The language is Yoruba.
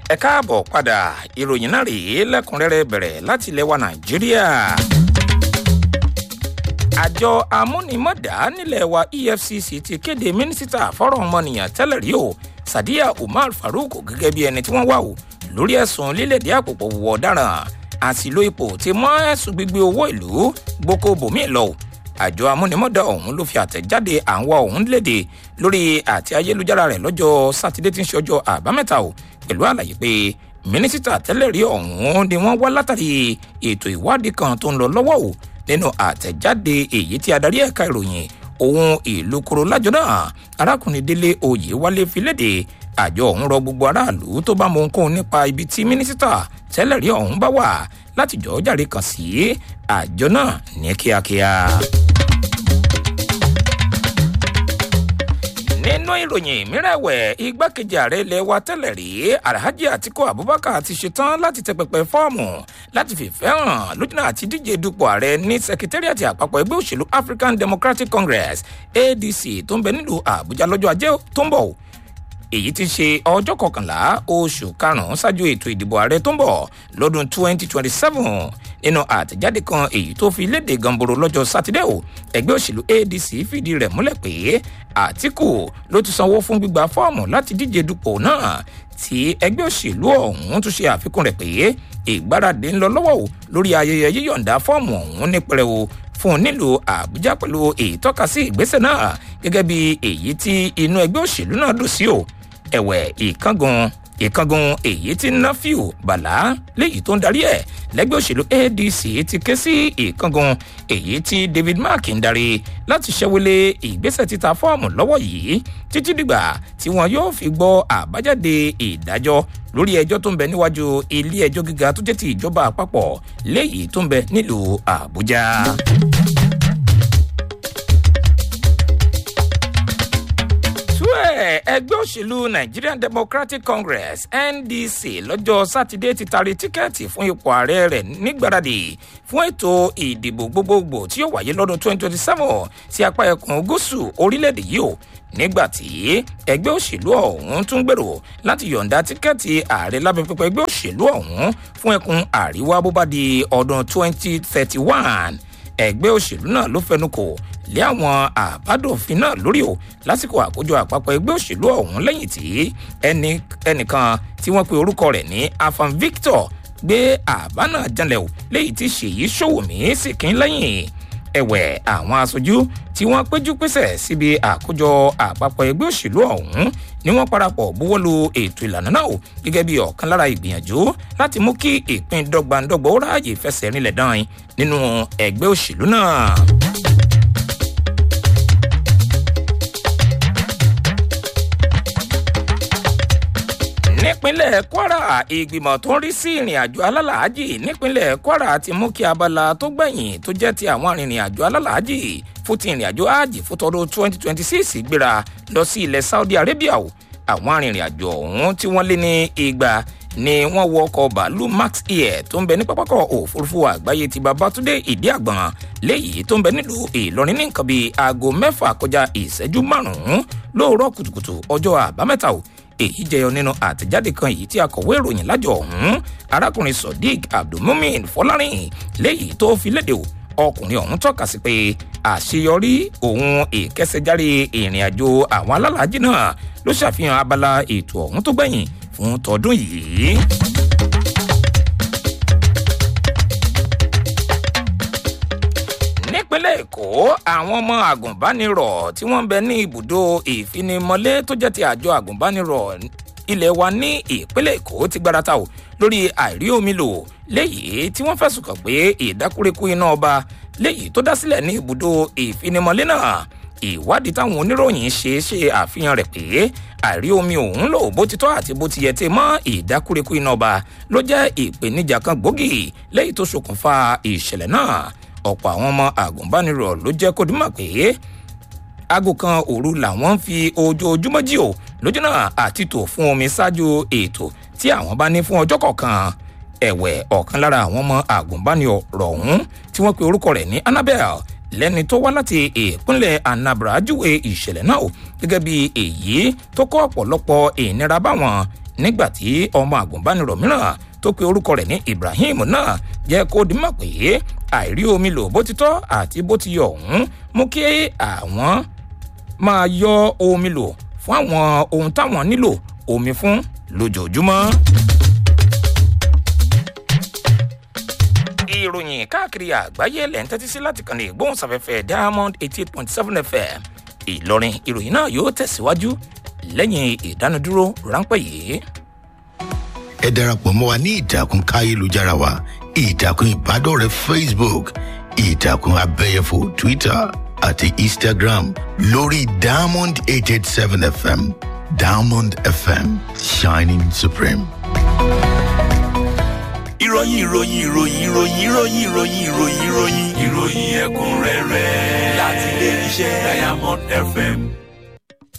ẹ káàbọ̀ padà ìròyìn náà rèé lẹ́kùnrẹ́rẹ́ bẹ̀rẹ̀ láti ilẹ̀ wa nàìjíríà. àjọ amúnimọ̀dá nílẹ̀ wa efcc ti kéde mínísítà fọ́rọ̀ ọmọnìyàn tẹ́lẹ̀ rí o sadiya umar farouk gẹ́gẹ́ bí ẹni tí wọ́n wà o lórí ẹ̀sùn lílẹ̀dí àpòpọ̀ wọ̀ ọ̀daràn àsìlò ipò ti mọ́ ẹ̀sùn gbígbé owó ìlú gboko bòmíì lọ àjọ amúnimọ̀dá ọ̀hún ló fi àtẹ̀jáde àwọn ọ̀hún léde lórí àti ayélujára rẹ̀ lọ́jọ́ sátidé tí ń ṣe ọjọ́ àbámẹ́ta o pẹ̀lú àlàyé pé mínísítà tẹ́lẹ̀ rí ọ̀hún ni wọ́n wá látàrí ètò ìwádìí kan tó ń lọ lọ́wọ́ o nínú àtẹ̀jáde èyí tí adarí ẹ̀ka ìròyìn ohun ìlú koro lájọ náà arákùnrin délé oyè wálé fi léde àjọ ọ̀hún rọ gbogbo aráàlú tó bá mọ ohunkóhun nípa ibi tí mínísítà tẹ́lẹ̀ rí ọ̀hún bá wà láti jọ́ jàre kàn sí àjọ náà ní kíákíá. nínú ìròyìn mìíràn ẹ̀wẹ̀ igbákejì ààrẹ ilẹ̀ wa tẹ́lẹ̀ rí alhaji atiku abubakar ti ṣetán láti tẹ pẹpẹ fọ́ọ̀mù láti fìfẹ́ hàn lójúnà àti díje dupò ààrẹ ní sekitariati àpapọ̀ ẹgbẹ́ òṣèlú african democratic congress adc tó ń bẹ nílùú àbújá lọ́jọ́ ajé tó ń bọ̀ èyí ti ṣe ọjọ́ kọkànlá oṣù karùn-ún ṣáájú ètò ìdìbò ààrẹ tó ń bọ̀ lọ́dún 2027 nínú àtẹ̀jáde kan èyí tó fi léde gamboro lọ́jọ́ sátidé o ẹgbẹ́ òṣèlú adc fìdí rẹ̀ múlẹ̀ pé àtìkù ló ti sanwó fún gbígba fọ́ọ̀mù láti díje dupò náà tí ẹgbẹ́ òṣèlú ọ̀hún tún ṣe àfikún rẹ̀ pé ìgbáradì ń lọ lọ́wọ́ o lórí ayẹyẹ yíyọ̀ǹda fọ́ọ̀mù ọ̀hún ní pẹrẹwu fún un nílùú àbújá pẹ̀lú ìtọ́kasí ìgbésẹ̀ náà gẹ́gẹ́ bí èyí tí inú ẹgbẹ́ òṣèlú náà dùn sí o ẹ̀wẹ̀ ìkángun ìkángun èyí tí nafiu bala léyìí tó ń darí ẹ̀ lẹ́gbẹ́ òṣèlú adc ti ké sí ìkángun èyí tí david mark ń darí láti ṣẹ́wélé ìgbésẹ̀ títa fọ́ọ̀mù lọ́wọ́ yìí títí dìgbà tí wọn yóò fi gbọ́ àbájáde ìdájọ́ lórí ẹjọ́ tó ń bẹ níwájú ilé ẹjọ́ gíga tó jẹ́ ti ìjọba àpapọ̀ léyìí tó ń bẹ nílùú àbújá. túẹ̀ ẹgbẹ́ òṣèlú nigerian democratic congress ndc lọ́jọ́ sátidé ti taari tíkẹ́ẹ̀tì fún ipò ààrẹ rẹ̀ nígbàradì fún ètò ìdìbò gbogbogbò tí yóò wáyé lọ́dún 2027 sí apá ẹkùn gúúsù orílẹ̀-èdè yìí o nígbà tí ẹgbẹ́ òṣèlú ọ̀hún tún gbèrò láti yọ̀ǹda tíkẹ́ẹ̀tì ààrẹ lábẹ́ pẹpẹ ẹgbẹ́ òṣèlú ọ̀hún fún ẹkùn àríwá bó bá di ọdún 2031 ẹgbẹ́ òṣèlú náà ló fẹnu kò lé àwọn àbádòfin náà lórí o lásìkò àkójọ àpapọ̀ ẹgbẹ́ òṣèlú ọ̀hún lẹ́yìn tí ẹnìkan tí wọ́n pe orúkọ rẹ̀ ní afam victor gbé àbá náà janlẹ̀ o léyìí tí ṣèyí ṣòwòmí sì kín lẹ́yìn ẹ̀wẹ̀ àwọn aṣojú tí wọ́n péjú pésẹ̀ síbi àkójọ àpapọ̀ ẹgbẹ́ òṣèlú ọ̀hún ni wọ́n parapọ̀ buwọ́lu ètò ìlànà náà o gẹ́gẹ́ bí ọ̀kan lára ìgbìyànjú láti mú kí ìpín dọ́gbandọ́gba ó ráàyè fẹsẹ̀ rinlẹ̀ dán nínú ẹgbẹ́ òṣèlú náà. nípínlẹ̀ kwara ìgbìmọ̀ tó ń rí sí ìrìn àjò alálàájì nípínlẹ̀ kwara ti mú kí abala tó gbẹ̀yìn tó jẹ́ ti àwọn arìnrìn àjò alálàájì fún ti ìrìn àjò áàjì fún tọdún 2026 gbéra lọ sí ilẹ̀ saudi arabia o àwọn arìnrìn àjò ọ̀hún tí wọ́n lé ní igba ni wọ́n wọ ọkọ̀ bàálù max air tó ń bẹ ní pápákọ̀ òfurufú àgbáyé ti babatunde ìdí àgbọ̀n léyìí tó ń bẹ nílùú ìlọrin ní nǹkan bíi aago mẹ́fà kọjá ìṣẹ́jú márùn-ún lóòrọ̀ kùtùkùtù ọjọ́ àbámẹ́ta o èyí jẹyọ nínú àtẹjáde kan èyí tí akọ̀wé ìròyìn lájọ ọ̀hún arákùnrin sodiq abdulmumin fọlárin léyìí tó fi léde o ọkùnrin ọ̀hún tọ́ka sí pé àṣeyọrí òun ìkẹsẹ̀járe ìrìn àjò àwọn alálàájì náà ló ṣàfihàn abala ètò ọ̀hún tó gbẹ̀yìn fún tọdún yìí. nípínlẹ̀ èkó àwọn ọmọ àgùnbánirọ̀ tí wọ́n ń bẹ ní ibùdó ìfinimọ̀lé tó jẹ́ ti àjọ àgùnbánirọ̀ ilé wa ní ìpínlẹ̀ èkó ti gbárata o lórí àìrí omi lò léyìí tí wọ́n fẹ̀sùn kàn pé ìdákúrekú iná ọba léyìí tó dá sílẹ̀ ní ibùdó ìfinimọ̀lé náà ìwádìí táwọn oníròyìn ṣe ṣe àfihàn rẹ̀ pé àìrí omi òun lò bó ti tọ́ àti bó ti yẹ ti mọ́ ìdákúrekú iná ọba ló jẹ́ ìpèníjà kan gbòógì léyìí tó ṣokùnfà ìṣẹ̀lẹ̀ náà ọ̀pọ̀ àwọn ọmọ àgùnbánirọ̀ ló jẹ́ kó dìímọ̀ pé aago kan òru làwọn ń fi ojoojúmọ́ jí o lójú náà àti tò fún omi ṣáájú ètò tí àwọn bá ní fún ọjọ́ kọ̀ọ̀kan ẹ̀wẹ̀ ọ̀kan lára àwọn ọmọ àgùnbánirọ̀ ọ̀hún tí wọ́n pe orúkọ rẹ̀ ní annabel lẹ́ni tó wá láti ìpínlẹ̀ anambra júwe ìṣẹ̀lẹ̀ náà o gẹ́gẹ́ bí èyí tó kọ́ ọ̀pọ̀lọpọ̀ ìnira báwọn nígbà tí ọmọ àgùnbánirọ̀ mìíràn tó pe orúkọ rẹ̀ ní ibrahim náà jẹ́ kó di mọ̀ pé àìrí omi lò bó ti tọ́ àti bó ti yọ ọ̀hún mú kí àwọn máa yọ omi lò fún àwọn ohun táwọn nílò omi fún lójoojúmọ́. ìròyìn káàkiri àgbáyé lẹ̀ ń tẹ́tí sí láti kàn ní ìgbóhùnsáfẹ́fẹ́ diamond eighty eight point seven fm ìlọrin ìròyìn náà yóò tẹ̀síwájú lẹ́yìn ìdánudúró ráńpẹ́ yìí. ẹ darapọ̀ mọ́ wa ní ìtàkùn káyélujára wa ìtàkùn ìbádọ́rẹ̀ẹ́ facebook ìtàkùn abẹ́yẹfò twitter àti instagram lórí diamond eight eight seven fm diamond fm shining supreme. ìròyìn ìròyìn ìròyìn ìròyìn ìròyìn ìròyìn ìròyìn ìròyìn ìròyìn ẹ̀kúnrẹ́rẹ́ láti ilé iṣẹ́ diamond fm